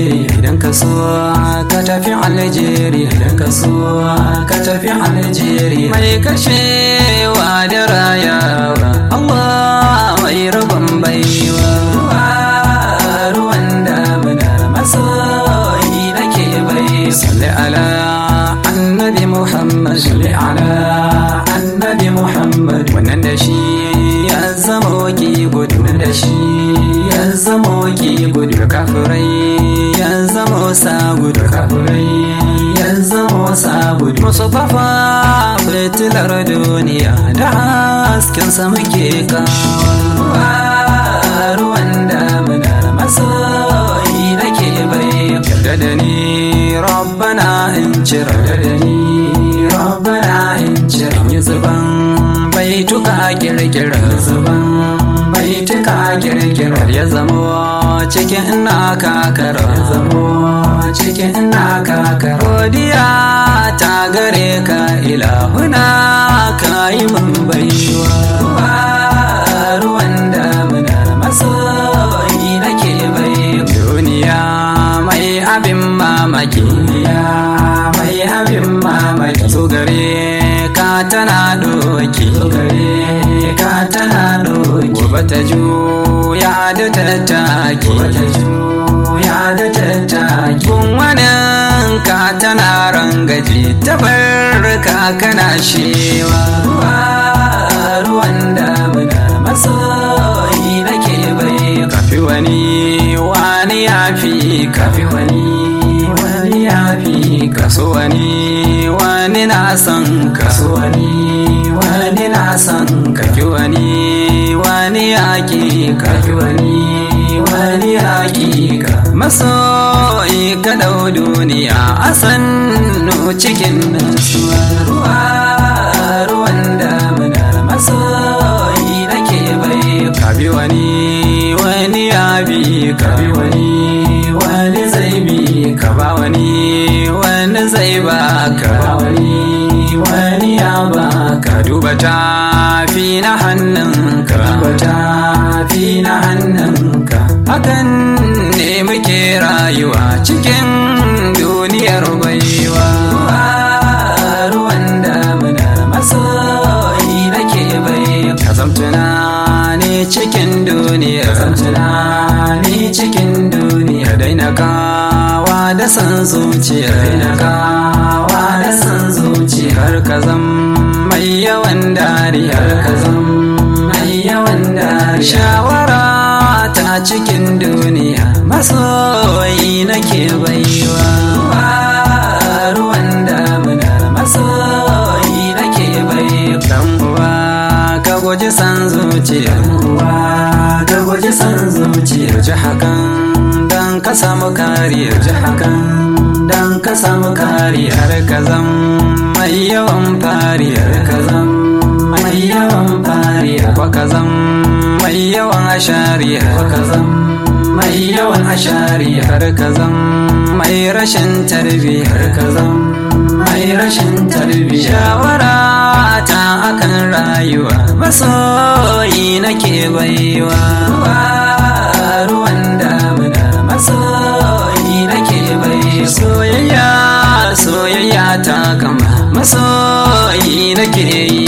Algeria idan ka so ka tafi Algeria idan ka so ka tafi Algeria mai kashewa da rayawa Allah mai rabon baiwa ruwan damuna masoyi nake bai salli ala annabi Muhammad salli ala annabi Muhammad wannan da shi ya zama waki gudu da shi ya zama waki gudu kafirai ya zama sa gudu kafirai ya zama sa gudu musu fafa fitilar duniya da hasken sa muke kawo ruwan damuna masoyi nake bai yarda da ni rabbana in cire da ni rabbana in cire yi zuban baituka kirkira zuban baituka kirkira ya zamo cikin ina kakara ya zamo cikin ina kakara godiya ta gare ka ilahuna ka yi min baiwa ruwan damuna masoyi nake bai duniya mai abin mamaki duniya mai abin mamaki so gare ka tana doki so gare ka tana doki gobe ta juya da tattaki gobe ta juya da tattaki kun wani ka tana rangaji ta barka kana shewa ruwan damuna masoyi nake bai kafi wani wani ya fi kafi wani wani ya fi kaso wani wani na son kaso wani wani na son kaki wani wani yaƙi kaki wani wani yaƙi ka masoyi ka dau duniya a sannu cikin nasuwa ruwa ruwan damuna masoyi nake bai kabi wani wani ya bi kabi wani wani zai bi ka ba wani wani zai ba ka ba wani wani ya ba ka duba tafi na hannunka duba tafi na hannunka hakan ne muke rayuwa cikin duniyar baiwa ruwan damuna masoyi nake bai ka zamtuna ne cikin duniya ka zamtuna ne cikin duniya daina kawa da san zuciya daina kawa da san zuciya har ka zam mai yawan dariya har ka zam mai yawan dariya shawara ta cikin duniya masoyi nake baiwa ruwan damuna masoyi nake bai dan uwa ka guji san zuciya uwa ka guji san zuciya ji hakan dan ka samu kariya ji hakan dan ka samu kariya har ka zam mai yawan fariya har ka zam mai yawan fariya ko ka zam mai yawan ashariya ko ka zam mai yawan ashariya har ka zam mai rashin tarbiya har ka zam mai rashin tarbiya shawara ta akan rayuwa masoyi nake baiwa ruwan damuna masoyi nake bai soyayya soyayya ta kama masoyi nake yi